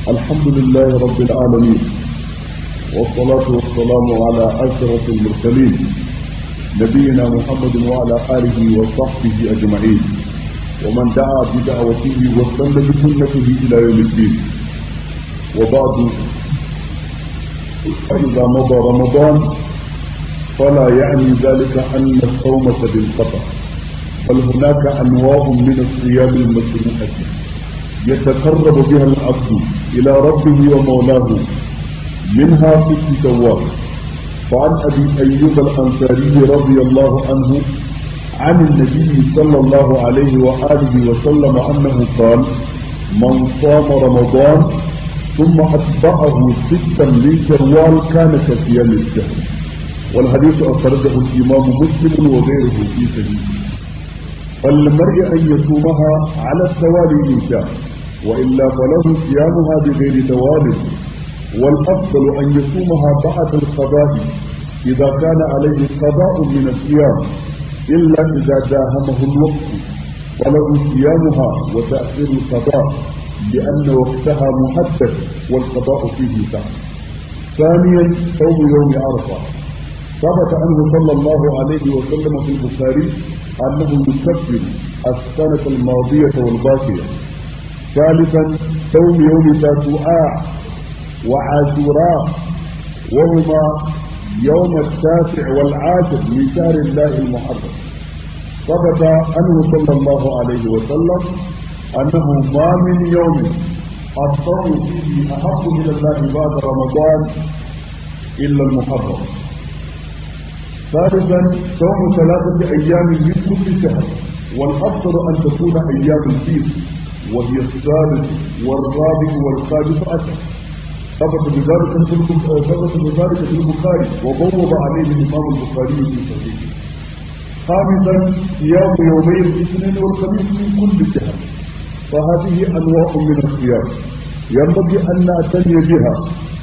الحمد لله رب العالمين والصلاة والسلام على أشرف المرسلين نبينا محمد وعلى آله وصحبه أجمعين ومن دعا بدعوته واستنى بسنته إلى يوم الدين وبعد فإذا مضى رمضان فلا يعني ذلك أن الصوم بالقطع بل هناك أنواع من الصيام المشروعة يتقرب بها العبد إلى ربه ومولاه منها ست شوال فعن أبي أيوب الأنصاري رضي الله عنه عن النبي صلى الله عليه وآله وسلم أنه قال من صام رمضان ثم أتبعه ستا من شوال كان كصيام الشهر والحديث أخرجه الإمام مسلم وغيره في سبيله فالمرء أن يصومها على التوالي إن شاء وإلا فله صيامها بغير توالي والأفضل أن يصومها بعد القضاء إذا كان عليه قضاء من الصيام إلا إذا داهمه الوقت فله صيامها وتأخير القضاء لأن وقتها محدد والقضاء فيه سعر ثانيا صوم يوم عرفة ثبت عنه صلى الله عليه وسلم في البخاري أنه يكفر السنة الماضية والباقية ثالثا صوم يوم تاسوعاء وعاشوراء وهما يوم التاسع والعاشر من شهر الله المحرم ثبت عنه صلى الله عليه وسلم أنه ما من يوم الصوم فيه أحب إلى الله بعد رمضان إلا المحرم ثالثا صوم ثلاثة أيام من كل شهر والأفضل أن تكون أيام البيض وهي الثالث والرابع والخامس عشر ثبت بذلك ثبت بذلك في البخاري وبوب عليه الإمام البخاري في صحيحه خامسا صيام يومي الاثنين والخميس من كل شهر فهذه أنواع من الصيام ينبغي أن نعتني بها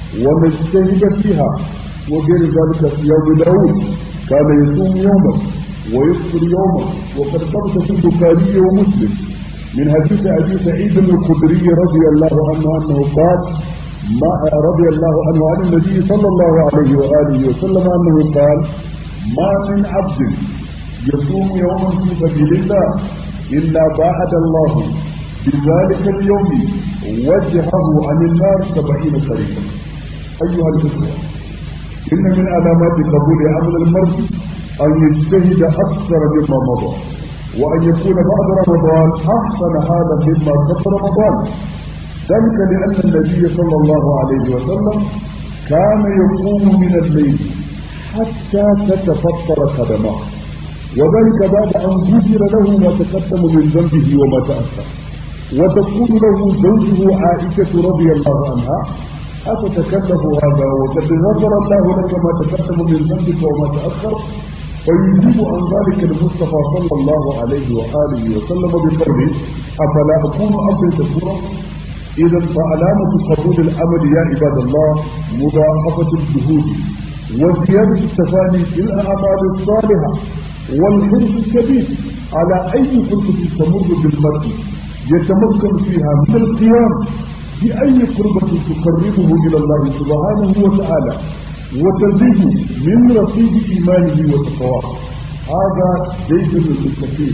ونجتهد فيها وغير ذلك صيام داود كان يصوم يوما ويفطر يوما وقد ثبت في البخاري ومسلم من حديث ابي سعيد الخدري رضي الله عنه انه قال ما رضي الله عنه عن النبي صلى الله عليه واله وسلم انه قال ما من عبد يصوم يوما في سبيل الله الا باعد الله بذلك اليوم وجهه عن النار سبعين طريقا ايها الاخوه إن من علامات قبول عمل المرء أن يجتهد أكثر مما مضى وأن يكون بعد رمضان أحسن حالا مما قبل رمضان ذلك لأن النبي صلى الله عليه وسلم كان يقوم من الليل حتى تتفطر قدماه وذلك بعد أن غفر له ما تقدم من ذنبه وما تأخر وتكون له زوجه عائشة رضي الله عنها أتتكلف هذا وقد غفر الله لك ما تقدم من ذنبك وما تأخر ويجيب عن ذلك المصطفى صلى الله عليه وآله وسلم بقوله أفلا أكون عبدا شكورا إذا فعلامة قبول العمل يا عباد الله مضاعفة الجهود وزيادة التفاني في الأعمال الصالحة والحرص الكبير على أي فرصة تمر بالمرء يتمكن فيها من القيام بأي قربة تقربه إلى الله سبحانه وتعالى وتزيد من رصيد إيمانه وتقواه هذا ليس للمستقيم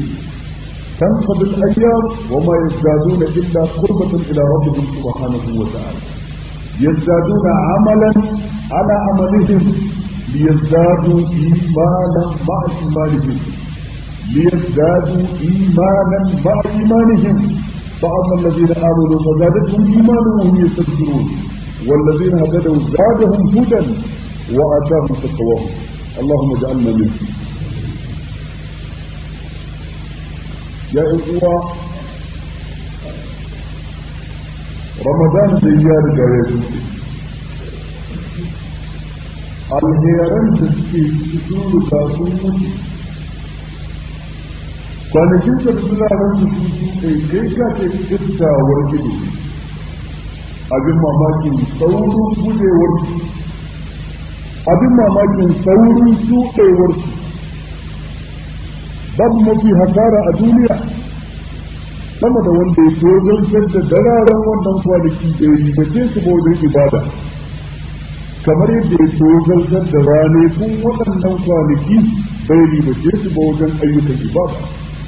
تنقضي الأيام وما يزدادون إلا قربة إلى ربهم سبحانه وتعالى يزدادون عملا على عملهم ليزدادوا إيمانا مع إيمانهم ليزدادوا إيمانا مع إيمانهم فأما الذين آمنوا فزادتهم إيمانا وهم يستكبرون والذين هتدوا زادهم هدى وآتاهم تقواهم اللهم اجعلنا منهم يا إخوة رمضان زيار جايته alheran da suke cikin ruka sun mutu kwanakin da suna nan su su kai kai ka ce kiftawar ido abin mamakin saurin gudewar abin mamakin saurin shuɗewar babu mafi hasara a duniya sama da wanda ya tozartar da dararen wannan kwanaki da ya ribace su ba wajen ibada kamar yadda ya tozartar da ranakun waɗannan kwanaki bai ribace su ba wajen ayyukan ibada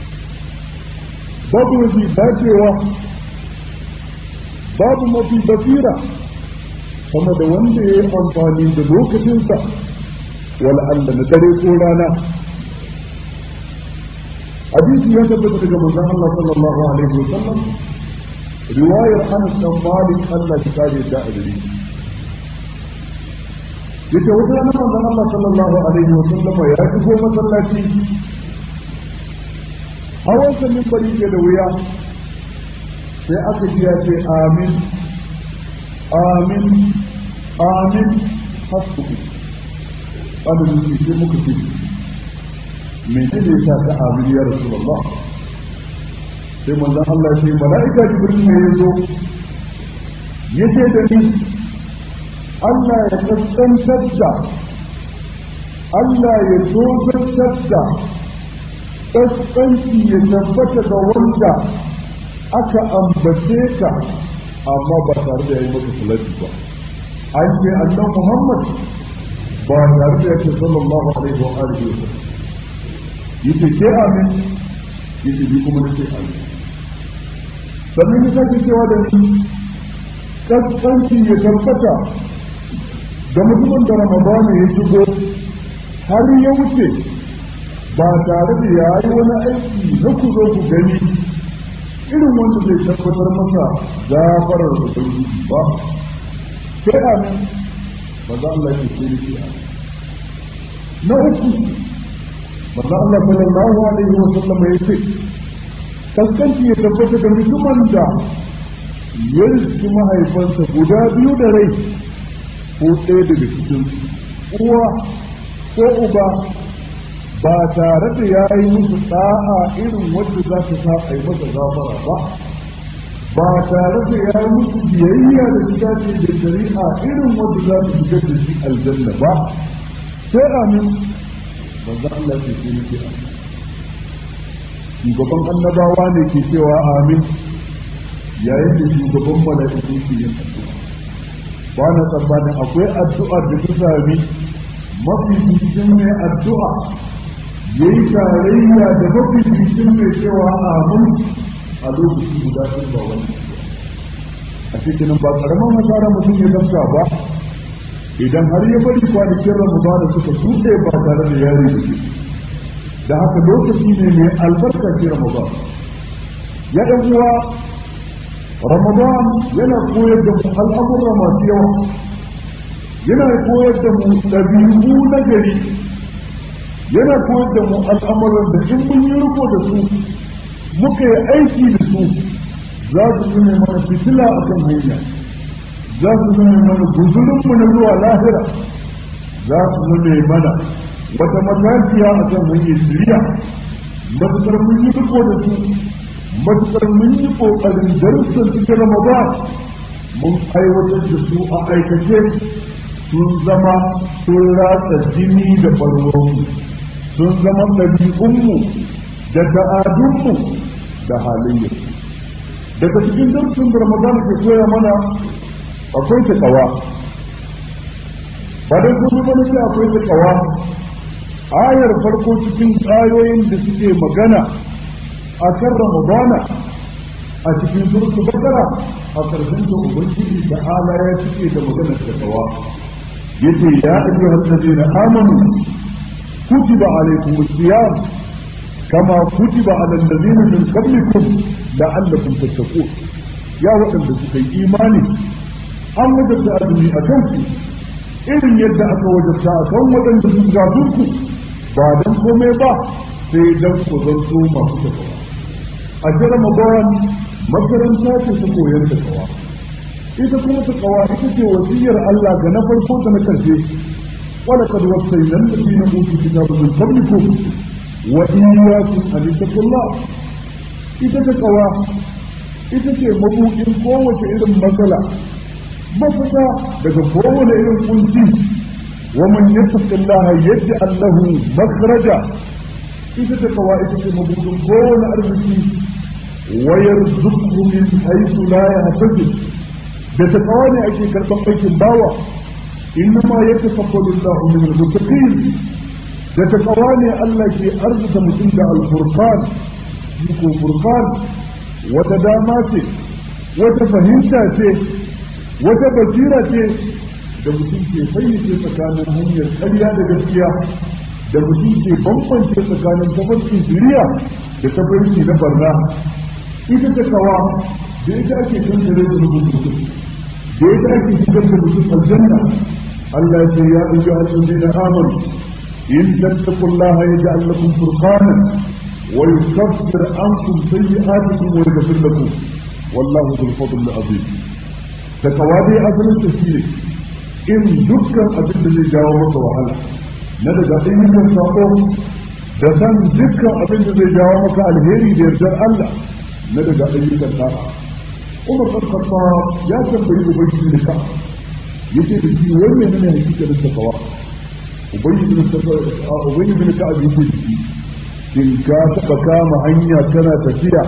babu mafi dacewa babu mafi basira sama da wanda ya yi amfani da lokacinsa wala Allah na dare ko rana hadisi ya tabbata daga manzon Allah sallallahu alaihi wasallam riwayar Anas bin Malik Allah ya kare da adari yace wata rana manzon Allah sallallahu alaihi wasallam ya shigo masallaci hawan sa min bari ke da wuya sai aka ji ya ce amin amin amin hasbu wanda muke sai muka ce menene yasa ta amin ya rasulullah sai manzon Allah sai mala'ika jibril ne ya zo yace da ni Allah ya kaskantar da Allah ya tozartar da kaskanci ya tabbata ga wanda aka ambace ka amma ba tare da yayi maka salati ba an ce annabi Muhammad ba tare da yake sallallahu alaihi wa alihi wa sallam yace ke amin yace bi kuma nace amin sannan ya sake cewa da ni kaskanci ya tabbata da mutumin da ramadana ya shigo har ya wuce ba tare da ya yi wani aiki na ku zo ku gani irin wanda zai tabbatar masa gafarar ubangiji ba sai amin ba za Allah ya ce ni amin na uku manzo Allah sallallahu alaihi wa sallam ya ce kaskanci ya tabbata da mutumin da ya riski mahaifansa guda biyu da rai ko ɗaya daga cikin uwa ko uba ba tare da ya yi musu ɗa'a irin wanda za ta sa a yi masa gafara ba ba tare da ya yi musu biyayya da shiga ce da shari'a irin wanda za ta shigar da shi aljanna ba sai amin manzo Allah ke ce nake amin shugaban annabawa ne ke cewa amin yayin da shugaban mala'iku ke yin addu'a ba na tsammanin akwai addu'ar da ta sami mafi cikin mai addu'a ya yi tarayya da mafi cikin mai cewa amin a lokaci guda ɗin ba wani a cikin ba karamin hasara mutum ya gamsa ba idan har ya bari kwanakin ramadana suka tuɗe ba tare da yari da shi da haka lokaci ne mai albarka ce ramadan ya ɗan uwa ramadan yana koyar da mu al'amura masu yawa yana koyar da mu ɗabi'u na gari yana koyar da mu al'amuran da in mun yi riko da su muka yi aiki da su za su zama mana fitila a kan hanya za su zama mana guzurinmu na zuwa lahira za su zama mana wata matakiya a kan hanyar shirya matuƙar mun yi riko da su matuƙar mun yi ƙoƙarin darussan cikin ramadan mun aiwatar da su a aikace sun zama sun ratsa jini da ɓarwarmu sun zama ɗabi'unmu da ta'adunmu da halayyar daga cikin darussan da ramadan ke koya mana akwai takawa ba don kuma mana sai akwai takawa ayar farko cikin ayoyin da suke magana a kan ramadana a cikin surtu bakara a karshen ta ubangiji da ala ya cike da maganar takawa yace ya ayyuhal ladina amanu kutiba alaykum as-siyam kama kutiba ala alladhina min qablikum la'allakum tattaqun ya waɗanda suka yi imani an wajabta azumi a kanku irin yadda aka wajabta a kan waɗanda sun gafin ku ba don komai ba sai don ku zanto masu takawa a jira mabawan makaranta ce ta koyar da kawa ita kuma ta kawa ita ce wasiyar Allah ga na farko da na karshe wala kad wasayna alladhina utul kitaba min qablikum wa iyyakum an taqullah ita ta kawa ita ce mabuɗin kowace irin matsala mafita daga kowane irin kunci wa man yattaqillaha yaj'al lahu makhraja ita ta kawa ita ce mabuɗin kowane arziki ويرزقه من حيث لا يحتسب da takawa ne ake karɓar aikin bawa innama ya tafakkalu Allah min al-muttaqin da takawa ne Allah ke arzuta mutum da al-furqan ko furqan wata dama ce wata fahimta ce wata basira ce da mutum ke fayyace tsakanin hanyar ƙarya da gaskiya da mutum ke bambance tsakanin tafarkin shiriya da tafarki na barna ita ta kawa da ita ake kankare da rubun mutum da ita ake shigar da mutum aljanna Allah ya ce ya ɗauki al'adun da amanu in tattakullaha ya ji allakun furqanan wa yukaffir ankum sayyi'atikum wa yaghfir lakum wallahu dhul fadl azim ta kawa dai asalin ta shine in dukkan abin da zai jawo maka wahala na daga ayyukan sako da san dukkan abin da zai jawo maka alheri da yardar Allah na daga ayyukan da'a Umar bin Khattab ya tambayi Ubangiji da ka yace da shi wannan ne hakikatin takawa Ubangiji bin Ubangiji bin ka abin da shi in ka taba kama hanya kana tafiya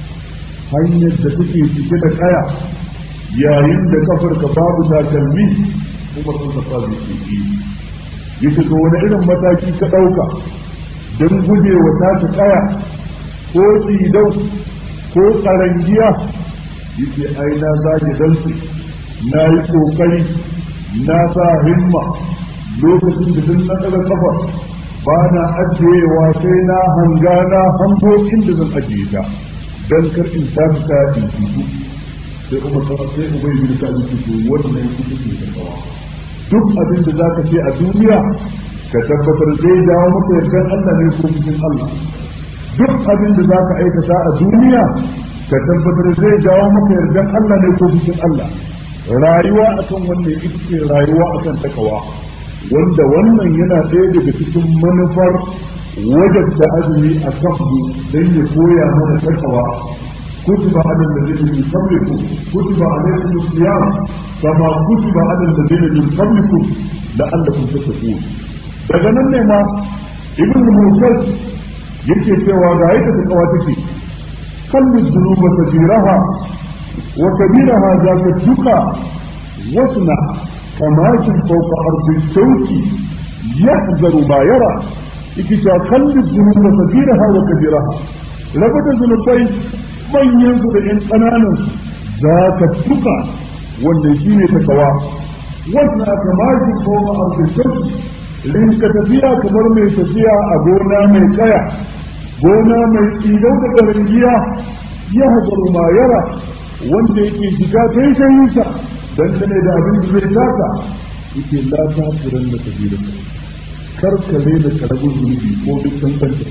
hanyar da take cike da kaya yayin da kafarka babu takalmi Umar bin Khattab ya ce yace to wani irin mataki ka dauka don gujewa ta ta kaya ko tsidau ko karangiya yace ai na zage dantse na yi kokari na sa himma lokacin da duk na daga kafa ba na ajiyewa sai na hanga na hango inda zan ajiye ta dan kar in ta ta in fito sai kuma sai ubai bin ka ji to wannan yake take da kawa duk abin da zaka ce a duniya ka tabbatar zai jawo maka yardan Allah ne ko cikin Allah duk abin da zaka aikata a duniya ka tabbatar zai jawo maka yardan Allah ne ko cikin Allah rayuwa akan wannan ita ce rayuwa akan takawa wanda wannan yana ɗaya daga cikin manufar wajabta azumi a kanmu don ya koya mana takawa كتب على الذين من قبلكم كتب عليكم الصيام كما كتب على الذين من قبلكم لعلكم تتقون daga nan ne ma ibn musadd yake cewa ga yadda ta kawa take kallu dhunuba kabiraha wa kabiraha zaka duka wasna kamashin fawqa ardi shawki yahzaru ma yara yake cewa kallu dhunuba kabiraha wa kabiraha rabata zunubai manyan su da yan ƙananan za ka tuka wannan shi ne takawa wannan aka mashi koma a fishin rinka tafiya kamar mai tafiya a gona mai kaya gona mai tsidau da ƙarangiya ya hazaru ma yara wanda yake shiga kai shayinsa dangane da abin da zai taka yake lata furan da tafiya kar ka rena karamin zunubi ko duk kankanta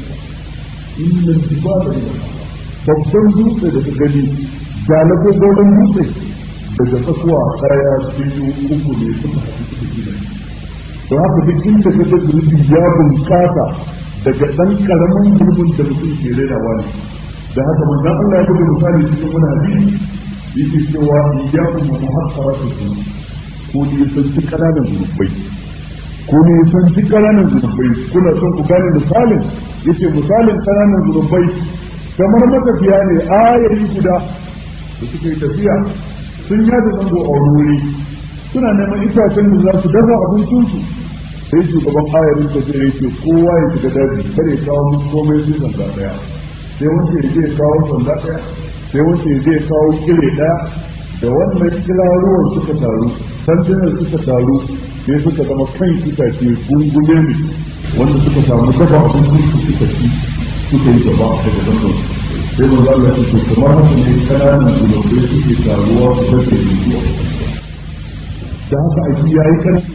inna tibada babban dutse da ka gani galabo goron dutse daga tsakuwa daya biyu uku ne suka haɗu suka gina don haka duk inda ka ga zunubi ya bunƙasa daga ɗan ƙaramin gurbin da mutum ke rainawa ne da haka manzon Allah ya buga misali cikin wani hadisi yake cewa iyyakum wa muhaqqaratu dhunub ko ne san duk ƙananan zunubai ko ne san duk ƙananan zunubai kuna son ku gane misalin yace misalin ƙananan zunubai kamar matafiya ne ayari guda da suka yi tafiya sun yada zango a wuri suna neman itacen da za su dafa abincinsu sai shugaban ayarin da zai yake kowa ya shiga daji kar ya kawo musu komai sai sanda daya sai wanda ya je kawo sanda daya sai wanda ya je kawo kire daya da wannan kila ruwan suka taru sandunan suka taru sai suka zama kan itace gungume ne wanda suka samu dafa abincinsu suka ci suka yi gaba daga zangon sai mu zalla su ce kamar haka ne kananan zunubai suke taruwa su bace zuwa da haka aiki ya yi kan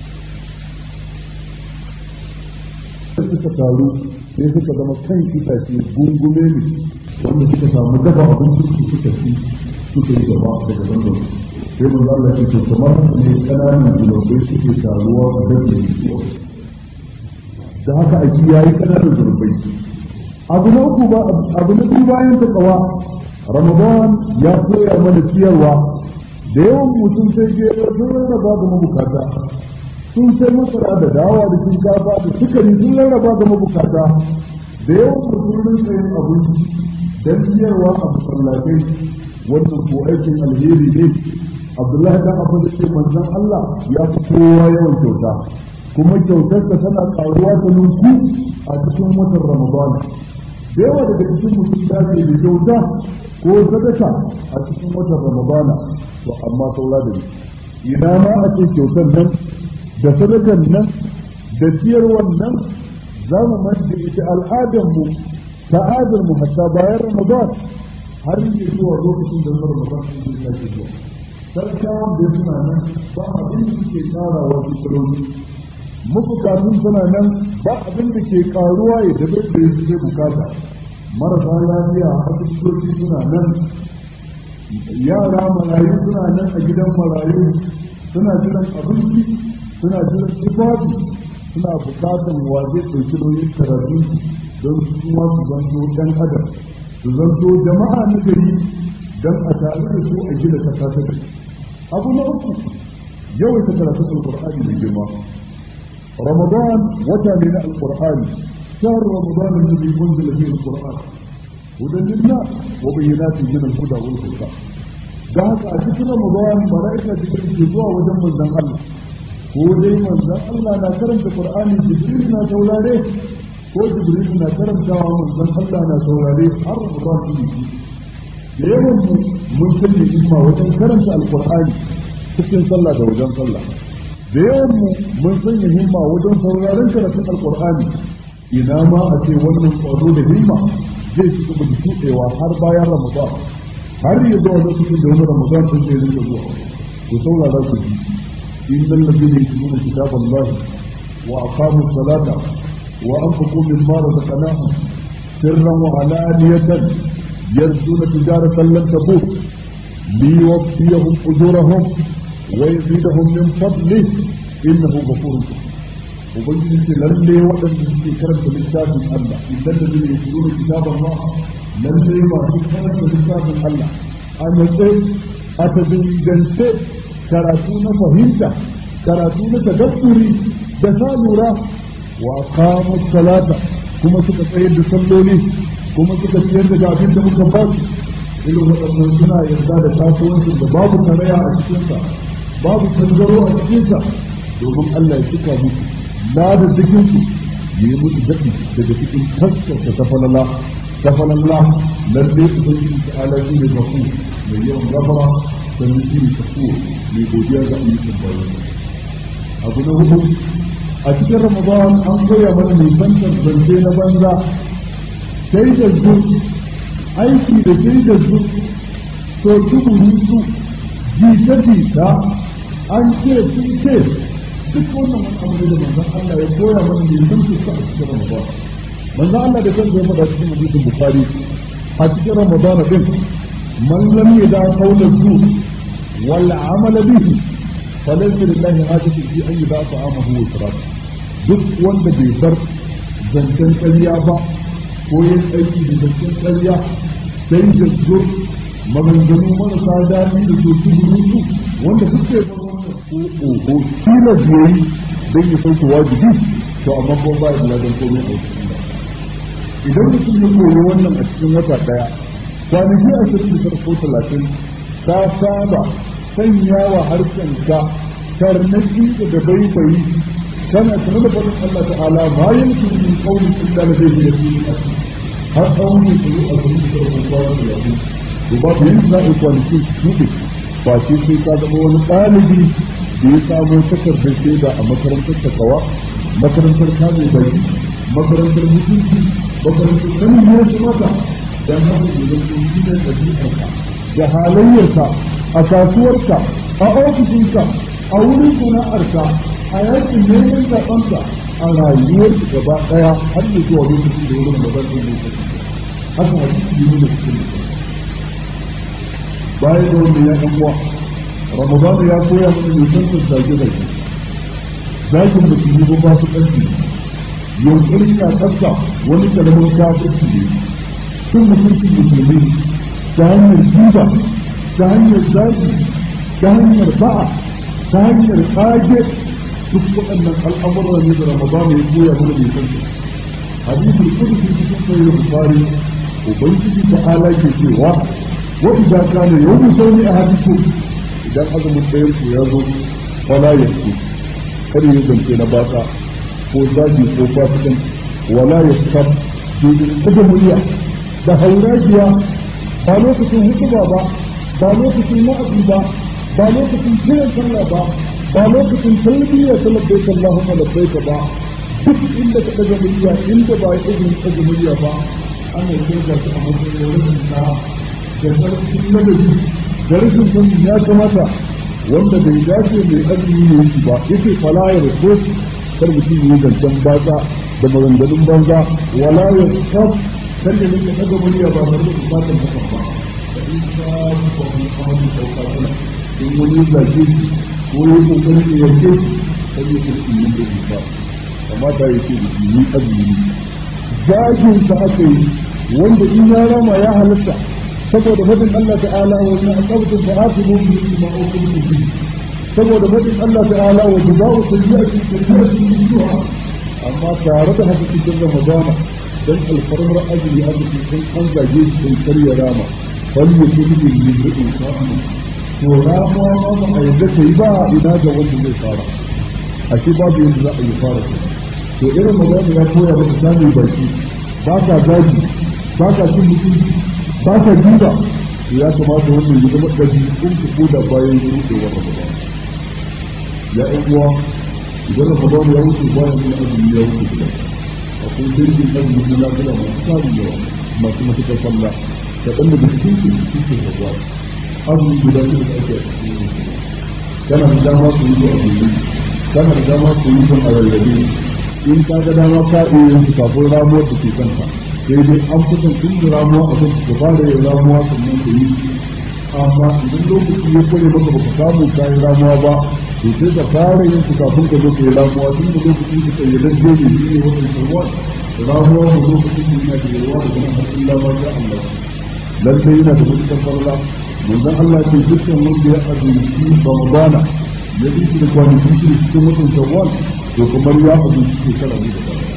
suka taru sai suka zama kan itace gungume ne wanda suka samu dafa abincin su suka ci suka yi gaba daga zangon sai mu zalla su ce kamar haka ne kananan zunubai suke taruwa su bace zuwa da haka aiki ya yi kananan zunubai abu na uku ba abu na biyu bayan ta tsawa ramadan ya koya mana ciyarwa da yawan mutum sai je sun rarraba ga mabukata sun sai masara da dawa da shinkafa da sukari sun rarraba ga mabukata da yawan mutum rin sayin abinci dan ciyarwa a masallatai wannan ko aikin alheri ne Abdullahi dan Abbas ce manzon Allah ya fi kowa yawan kyauta kuma kyautar ta tana karuwa ta nunku a cikin watan Ramadan da yawa daga cikin mutum da ke da kyauta ko sadaka a cikin watan Ramadana to amma saura da ina ma a ce kyautar nan da sadakan nan da ciyarwan nan za mu manta ita al'adarmu ta'adarmu hatta bayan Ramadan har yi zuwa lokacin da Ramadan sun zai sake zuwa sarkawan da suna nan ba abin da suke tsara wa fitaroni mabukatun suna nan ba abin da ke karuwa ya dabe da ya suke bukata marasa lafiya a asibitoci suna nan yara marayu suna nan a gidan marayu suna jiran abinci suna jiran tufafi suna bukatan waje ɗauki nauyin karatu don su kuma su zanto ɗan adam su zanto jama'a na gari don a tare da su a gina kasa ta gari abu na uku yawaita karatu alqur'ani mai girma ramadan wata ne na alqur'ani shahr ramadan alladhi unzila fihi alqur'an hudan lillah wa bayyinatin min al-huda wal furqan da haka a cikin ramadan malaika jibril ke zuwa wajen manzon Allah ko dai manzon Allah na karanta qur'ani jibril na saurare ko jibril na karantawa manzon Allah na saurare har ramadan ne da yawan mu mun sanya himma wajen karanta alkur'ani cikin sallah da wajen sallah da yawan mu mun sanya himma wajen sauraron karatun alkur'ani ina ma a ce wannan kwazo da himma zai ci gaba da tuɗewa har bayan ramadan har ya zuwa lokacin da wani ramadan sun zai rinka zuwa ku saurara ku ji إن الذين يتلون كتاب الله وأقاموا الصلاة وأنفقوا مما رزقناهم سرا وعلانية يرجون تجارة لن تبور ليوفيهم أجورهم ويزيدهم من فضله إنه غفور ubangiji ce lalle waɗanda suke karanta littafin Allah idan da zai yi zuwa kitabun Allah lalle masu karanta littafin Allah a natse a tabingance karatu na fahimta karatu na tadabburi da sa lura wa qamu salata kuma suka tsayar da salloli kuma suka ciyar da abin da muka ba su irin waɗannan suna yarda da kasuwancin da babu karaya a cikinsa babu canzaro a cikinsa domin Allah ya cika musu na da jikinsu ya yi musu daɗi daga cikin taskarsa ta falala ta falala lalle ubangiji ta ala shi ne zafu mai yawan gafara sannan shi ne tafiyo mai godiya ga ayyukan bayan abu na hudu a cikin ramadan an koya mana nisantar zance na banza sai da zu aiki da sai da zu to tuburi su jita jita an ce sun ce duk wannan wani abu da manzon Allah ya koya mana nisantar su a cikin ramadan manzon Allah da kansa ya faɗa cikin hadisin bukhari a cikin ramadan din man lam yada qawla zu wal amala bihi falaysa lillahi hajatu fi an yada ta'amahu wa sharabahu duk wanda bai bar zancen ƙarya ba ko yin aiki da zancen ƙarya sai da zur maganganu marasa daɗi da su su su wanda suke bar wannan ko oho kila biyayi don ya sauke wajibi to amma ko ba ya ladan komai a cikin idan mutum ya koyi wannan a cikin wata ɗaya kwanaki ashirin da ko talatin ta saba sanya wa harshenka karnaki da baibayi كان يتغلب الله تعالى ما يمكن من قول الا لديه يقين har tsawon ne su a cikin sarrafa kwanu da yaƙi to ba yin za a kwanakin su shuɗe ba ce sai ka zama wani ɗalibi da ya samo takardar shaida a makarantar takawa makarantar kame baki makarantar mutunci makarantar sanin ya kamata dan haka da zai yi da ɗabi'arka da halayyarka a kasuwarka a ofishinka a wurin sana'arka a yakin neman zaɓenka a rayuwar gaba ɗaya har da zuwa lokacin da wurin da zai yi haka hadisi ne da cikin bayan da wanda ya ɗan uwa ramadana ya koya mana nisan zage zage zakin musulmi ba ba su ƙarfi yunƙuri na ƙasa wani karamin kafirci ne sun mutuncin musulmi ta hanyar jiba ta hanyar zagi ta hanyar ba'a ta hanyar ƙage duk waɗannan al'amuran ne da Ramadan ya koya mana mai san su hadisi kudusi cikin sahih bukhari ubangiji ta ala ke cewa wa idan kana yawmu sawmi ahadikum idan azumin ɗayan ku ya zo fala yasu kada ya zance na baka ko zagi ko fasikan wala yasab ke kada murya da hauragiya ba lokacin hutuba ba ba lokacin wa'azi ba ba lokacin kiran sallah ba ba lokacin talbiya ta labbaik Allahumma labbaik ba duk inda ka daga murya inda ba ya izinin daga murya ba ana yi ga su a matsayin rashin ta da sarkin ladabi da rashin sanin ya kamata wanda bai dace mai azumi ne yake ba yake fala ya rasu kar mutum yi zancen batsa da maganganun banza wala ya sab kar ya rinka daga murya ba tare da bukatar hakan ba da in ka ba wani kawai dauka sana in wani zage ko yi kokarin da yarke kar ya kurki yin da ba kamata ya ce da yi azumi zagin sa aka yi wanda in ya rama ya halatta saboda fadin Allah ta'ala wa in aqabtum fa aqimu bi ma uqimtum bi saboda fadin Allah ta'ala wa jazaa'u sayyi'atin sayyi'atin mithluha amma tare da haka cikin Ramadana dan alfarmar ajli a cikin an zage shi sai karya rama fal yakun bi min sa'am to ramuwa ma ba a yadda kai ba ina ga wanda zai fara ashe babu yadda za a yi fara to irin magana ya koya maka sami baki ba ka zagi ba ka cin mutunci ba ka jiba ya kamata wannan ya zama ɗabi in ka koda bayan rudewar ramadan ya ɗan uwa idan ramadan ya wuce bayan yin azumi ya wuce gida akwai dangin azumi na lafiya masu tarin yawa masu matuƙar sallah da ɗan daga cikin su cikin ramadan azumi guda su da ake a cikin kana da dama su yi su a gobe kana da dama su yi su a rarrabe in ka ga dama ka iya yin su kafin ramuwar da ke kanka sai dai an fitan tun da ramuwa a kan ka fara yin ramuwa sannan ka yi amma idan lokaci ya kare maka baka samu ka yi ramuwa ba to sai ka fara yin su kafin ka zo ka yi ramuwa tun da lokacin ka kai yadda zai yi ne wannan sarwa ramuwa da lokacin da yana da yawa da ganin har illa ma sha Allah lallai yana da mutukar farla manzon Allah ce dukkan wanda ya azumci Ramadana ya bi shi da kwanaki shi cikin watan Shawwal to kamar ya azumci shekara ne da baya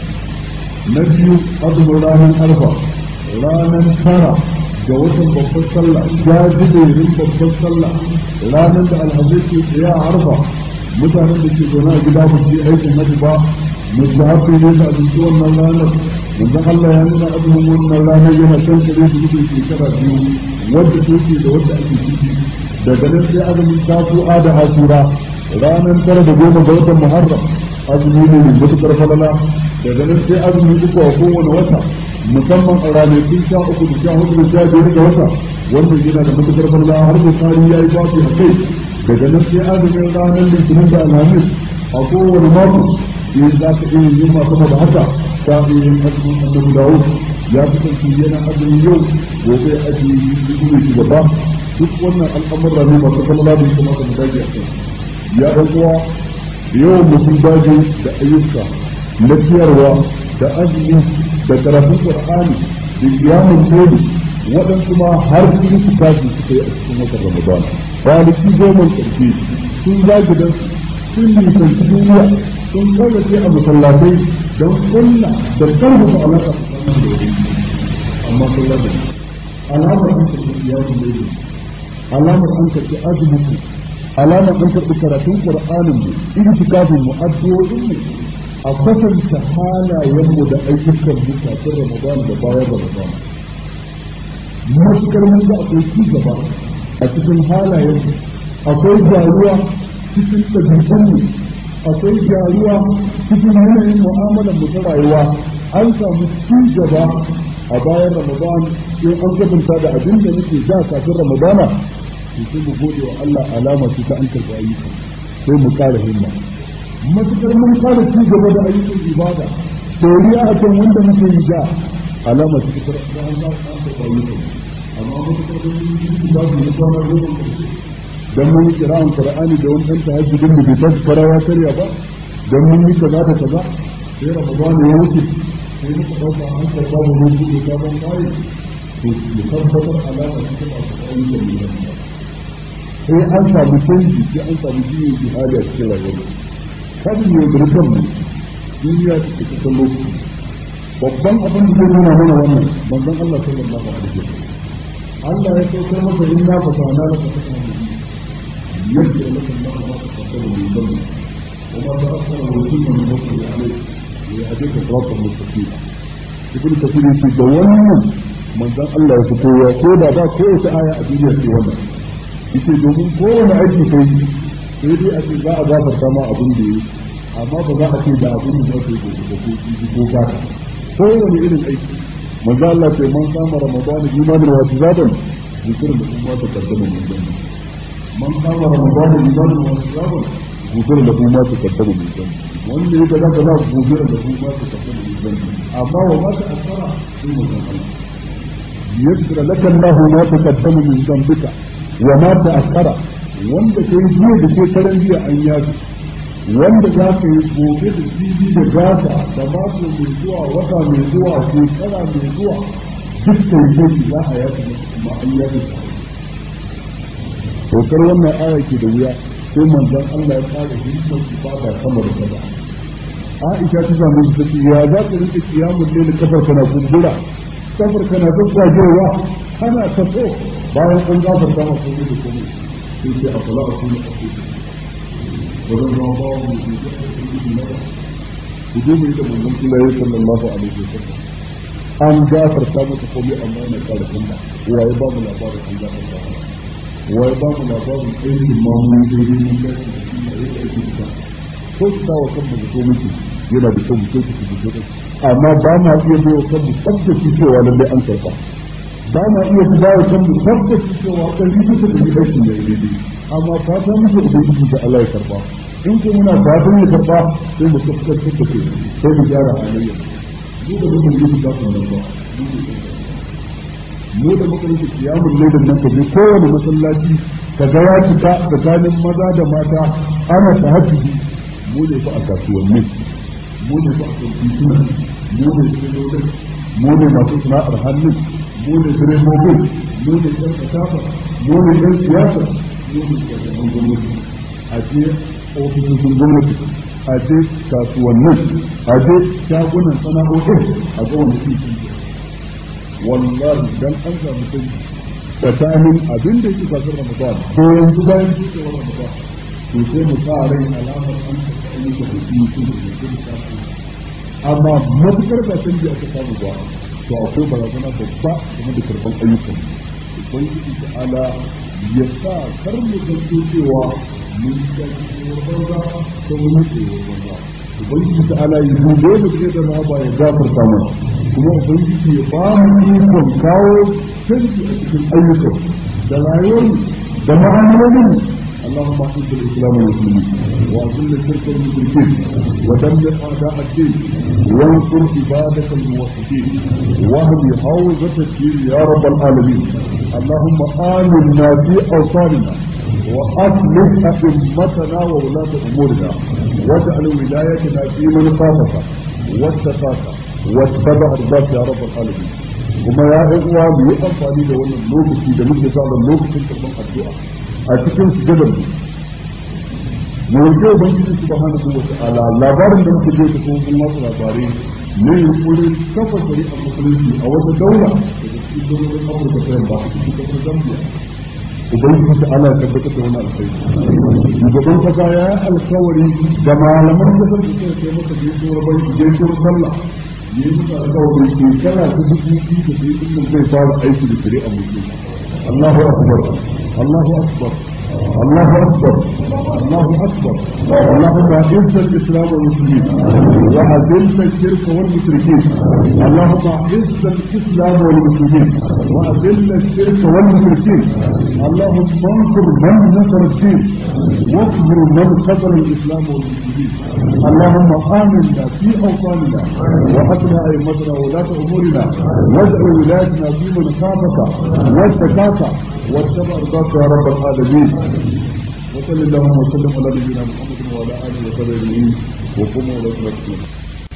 na biyu azumin ranar arfa ranar tara ga watan babbar sallah jajiberin babbar sallah ranar da alhazai ke tsaye a arfa mutanen da ke zaune a gida ba su yi aikin hajji ba musu hafi ne da abinci wannan ranar yanzu Allah ya nuna azumin wannan ranar yana kan kare su mutum shekara biyu wadda take da wadda ake ciki daga nan sai azumin tasu'a da asura ranar tara da goma ga watan muharram azumi ne mai matuƙar falala daga nan sai azumi uku a kowane wata musamman a ranakun sha uku da sha hudu da sha biyar ga wata wannan yana da matuƙar falala har da tsari ya yi babu a kai daga nan sai azumin ranar litinin da alhamis a kowane mako in za ka iya yin masu da haka ta iya yin azumin annabi dawud ya kasance yana azumi yau gobe azumi yi shi gaba duk wannan al'amura ne masu falala da kuma da dage a kai ya ɗan uwa yawan mutum daji da ayyuka na ciyarwa da azumi da karatun qur'ani da kiyamun dole waɗansu ma har sun su tashi suka yi a cikin watan ramadan kwanaki goma ƙarshe sun zagi dan sun nisanci duniya sun kallace a masallatai don kulla da karfafa alaƙa tsakanin da wani amma sun lada alamar an karɓi kiyamun dole alamar an karɓi azumin alamar an karɓi karatun ƙur'anin mu itikafin mu addu'o'in mu a kwatanta halayen mu da ayyukan mu kafin ramadan da bayan ramadan matukar mun ga akwai ci gaba a cikin halayen mu akwai gyaruwa cikin ɗabi'un mu akwai gyaruwa cikin yanayin mu'amalar mu ta rayuwa an samu ci gaba a bayan ramadan in an kwatanta da abin da muke da kafin ramadana to sai mu gode wa Allah alama ce ta an karɓi ayyuka sai mu ƙara himma matukar mun ƙara ci gaba da ayyukan ibada doriya a kan wanda muke yi da alama ce ta karɓi an za an karɓi ayyuka amma matukar da mun yi ba su yi kwana goma dan mun yi kira'an qur'ani da wani ɗan tahajjudin da bai tashi farawa karya ba dan mun yi kaza da kaza sai ramadan ya wuce sai muka ɗauka an karɓa mu mun buɗe sabon kayi to mu tabbatar alama ce ta masu ayyukan ibada sai an samu canji sai an samu jiyin jihadi a cikin rayuwar kan ne burkan mu duniya ta ke ta lokaci babban abin da zai nuna mana wannan manzon Allah sallallahu alaihi wasallam Allah ya saukar masa inna fatana laka fatana يغفر لك الله ما تقدم من ذنبك وما تأخر ويتم من نصره عليك ويهديك صراطا مستقيما ibn kafir yace da wannan manzon Allah ya fito ya ko da ba ko wata aya a duniya ce wannan yace domin kowane aiki kai sai dai a ce za a gafarta ma abin da yi amma ba za a ce da abin da zai gobe da ko ji ko ka kowane irin aiki manzon Allah ce man kama ramadan imanin wa tizadan zikr da kuma ta kaddama min zanni man kama ramadan imanin wa tizadan zikr da kuma ta kaddama min zanni wanda ya kaza kaza gobe da kuma ta kaddama min zanni amma wa ma ta asara sai mu san Allah yaghfir laka Allah ma taqaddama min dhanbika wa ma ta'akhkhara wanda kai jiya da ke karan jiya an yafi wanda za ka yi gobe da jibi da gata da mako mai zuwa wata mai zuwa shekara mai zuwa duk kai shi za a yafi kuma an yafi Tokar wannan aya ke da wuya sai manzon Allah ya kare himmar ibada sama da kaza Aisha ta samu su tace ya za ka rike kiyamun ne kafar kana kumbura kafar kana gaggajewa kana taso bayan an gafarta maka komai da komai sai ce afala a kuma a kuma wajen zama bawa mai ke da aiki na ba ku je mai da manzon Allah sallallahu alaihi wasallam an gafarta maka komai amma yana kara kanda waye ba mu labarin an gafarta maka waye ba mu labarin aikin mamun daidai mun gashi da shi a yi aiki da ko su dawo kan mu ko muke yana da kyau mu kai ku ku ku amma ba ma iya bai wa kanmu tabbaci cewa lallai an karba ba ma iya ba wa kanmu tabbaci cewa kan yi bisa da yi aikin da ya daidai amma fata muke ubangiji da Allah ya karba in ko muna fatan ya karba sai mu tabbatar da ke sai mu gyara halayya mu da mutum yi ba ku nan ba mu da muka yi kiyamun laidan nan ka je kowane masallaci ka ga ya fita tsakanin maza da mata ana tahajjudi mu ne fa a kasuwanni mu ne fa a tituna mu ne filolin mu ne masu sana'ar hannun mu ne direbobin mu ne ɗan kasafa mu ne ɗan siyasa mu ne shugaban gwamnati a ce ofisoshin gwamnati a ce kasuwannin a ce shagunan sana'o'in a ga wani titin wallahi dan an samu kai tsakanin abin da yake kasar ramadan ko yanzu bayan cikewar ramadan to sai mu sa rai alamar an taɓa ayyuka da su mutum da ke da amma matukar ba canji aka samu ba to akwai barazana babba game da karɓar ayyukan ubangiji ta ala ya sa kar mu zanto cewa mun ga tsoron banza ko mun tsoron banza ubangiji ta ala ya dube mu ce da rahama ya gafarta mana kuma ubangiji ya ba mu ikon kawo canji a cikin ayyukan da rayuwar da ma'amalolin اللهم اعز الاسلام والمسلمين واذل الشرك والمشركين ودمر اعداء الدين وانصر عبادك الموحدين واهد حوزه الدين يا رب العالمين اللهم امنا في اوطاننا واصلح ائمتنا وولاة امورنا واجعل ولايتنا في من خافك واتقاك واتبع رضاك يا رب العالمين kuma ya uwa mu yi amfani da wannan lokaci da muke sa lokacin karɓar addu'a a cikin sujadar mu mu roƙi ubangiji subhanahu wa ta'ala labarin da muke je ko kuma wasu labarai ne yunkurin kafa shari'ar musulunci a wata daula daga cikin daulolin Afirka ta yamma a cikin kasar Zambia ubangiji ta ala tabbatar da wani alkhairi shugaban kasa ya yi alkawari da malaman kasar da suka kai masa gaisuwar banki gaisuwar sallah ya yi musu alkawari shekara ta dubu biyu da sai zai fara aiki da shari'ar musulunci Allahu akbar الله اكبر الله اكبر الله اكبر اللهم اعز الاسلام والمسلمين واذل الشرك والمشركين اللهم اعز الاسلام والمسلمين واذل الشرك والمشركين اللهم انصر من نصر الدين واصبر من خذل الاسلام والمسلمين اللهم امنا في اوطاننا وحسن ائمتنا وولاة امورنا واجعل ولايتنا في من خافك واتقاك واتبع رضاك يا رب العالمين وصل اللهم وسلم على نبينا محمد وعلى اله وصحبه اجمعين وقوموا الى صلاتكم